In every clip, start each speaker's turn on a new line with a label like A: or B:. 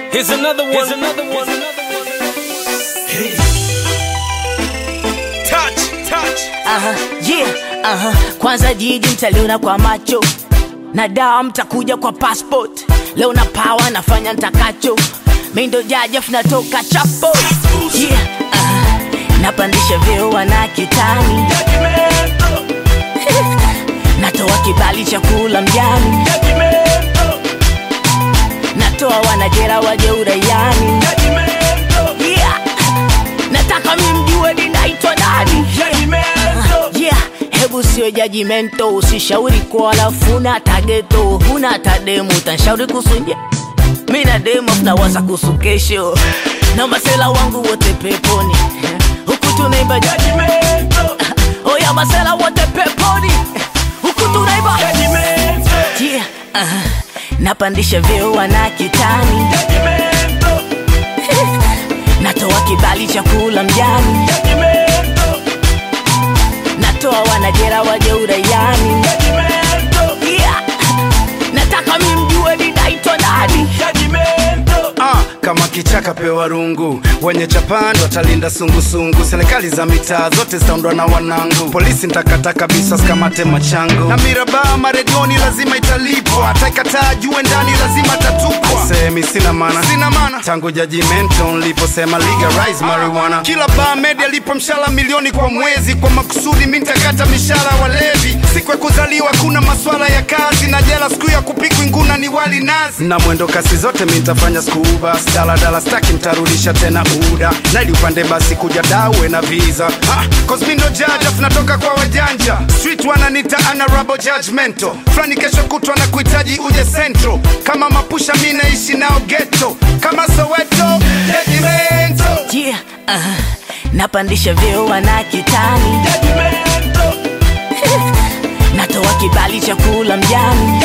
A: Here's another one. Here's another one. Hey. Touch, touch.
B: Aha, yeah, aha. Kwanza jiji mtaliona kwa macho na dawa mtakuja kwa passport. Leo na power nafanya ntakacho, mi ndo jajaf natoka chapo yeah, aha. Napandisha vyeo wana kitani, natoa kibali cha kula mjani, natoa wanajera waje uraiani yeah. Nataka mi mjue ninaitwa nani yeah. Hebu sio jajimento, usishauri kwa alafu una tageto, huna tademu, utanshauri kusunje mi na demo tunawaza kuhusu kesho na masela wangu wote peponi huku tunaimba judgment. oya masela wote peponi huku tunaimba yeah. uh, napandisha vyeo wana kitani natoa kibali cha kula mjani natoa wanajera waje uraiani yeah. nataka mi mjue ninaitwa nani
C: Ah, kama kichaka pewa rungu wenye chapani watalinda sungusungu serikali za mitaa zote zitaundwa na wanangu polisi ntakata kabisa sikamate machangu na mirabaa maredioni lazima italipwa ataikataa jue ndani lazima tatupwa semi sina mana sina mana tangu jajimento nliposema legalize marijuana kila baa media lipo mshahara milioni kwa mwezi kwa makusudi mi ntakata mishahara walevi siku ya kuzaliwa kuna maswala ya kazi na jela siku ya kupikwa nguna ni wali nazi na mwendo kasi zote mi ntafanya skuba daladala staki ntarudisha tena uda naili upande basi kuja dawe na visa ah, cause mi ndo jaja tunatoka kwa wajanja street wananita honorable judgmental fulani kesho kutwa na kuhitaji uje central kama mapusha mi naishi nao ghetto kama soweto regimento
B: yeah, uh, napandisha vyeo wana kitani natoa kibali cha kula mjani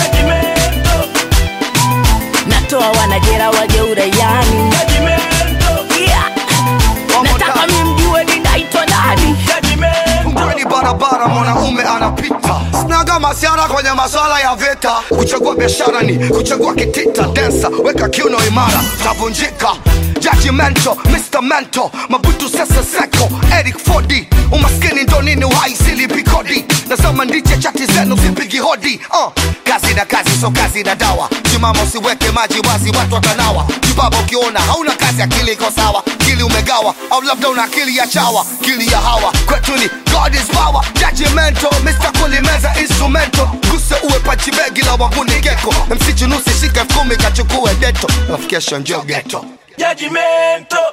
B: natoa wanajera waje uraiani yeah. nataka mi mjue ninaitwa nani
D: Kwenye barabara mwanaume anapita snaga masiara kwenye maswala ya vita kuchagua biashara ni kuchagua kitita densa weka kiuno imara tavunjika judgmental Mr. Mental Mabutu Sese Seko Eric Fodi umaskini ndo nini uhai silipi kodi nasema ndiche chati zenu zipigi hodi uh, kazi na kazi so kazi na dawa simama usiweke maji wazi watu watanawa jibaba ukiona hauna kazi akili iko sawa akili umegawa au labda una akili ya chawa akili ya hawa kwetu ni God is power judgmental Mr. kulimeza instrumento guse uwe pachibegi la wanguni geko msichunusi shika elfu kumi kachukue deto nafikisha njo geto
A: Judgmental.